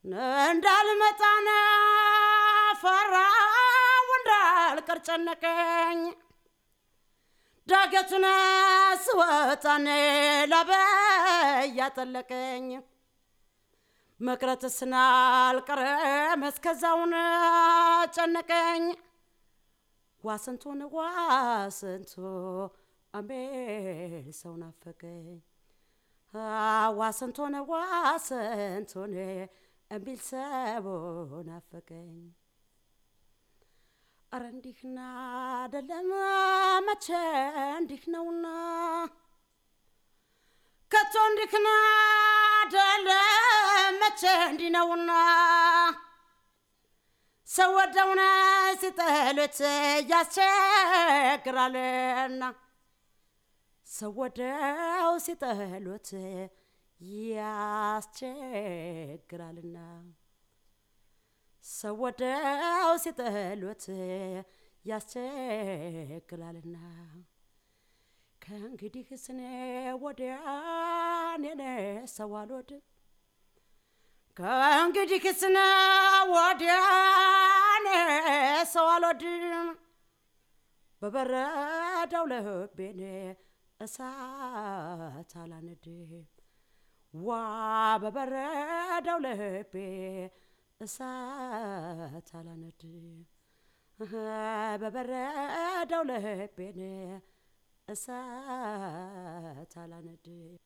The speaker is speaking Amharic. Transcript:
እንዳልመጣነ ፈራው እንዳልቀር ጨነቀኝ ዳገቱን ስወጣኔ ላበያ ጠለቀኝ መቅረት ስናልቀረም እስከዛውን ጨነቀኝ ዋስንቱን ዋስንቱ አሜል ሰው ናፈቀኝ ዋስንቱን ዋስንቱን እሚል ሰው ናፈቀኝ አረ እንዲህና አደለም መቼ እንዲህ ነውና ከቶ እንዲህና አደለም መቼ እንዲህ ነውና ሰው ወደውነ ሲጠሉት ያስቸግራልና ሰው ወደው ሲጠሉት ያስቸግራልና ሰው ወደው ሲጠሉት ያስቸግራልና ከእንግዲህ ስኔ ወዲያ እኔ ሰው አልወድም ከእንግዲህ ስነ ወዲያ እኔ ሰው አልወድም በበረዳው ልቤን እሳት አላነድም ዋ በበረዳው ልቤ እሳት አላነድም በበረዳው ልቤን እሳት አላነድም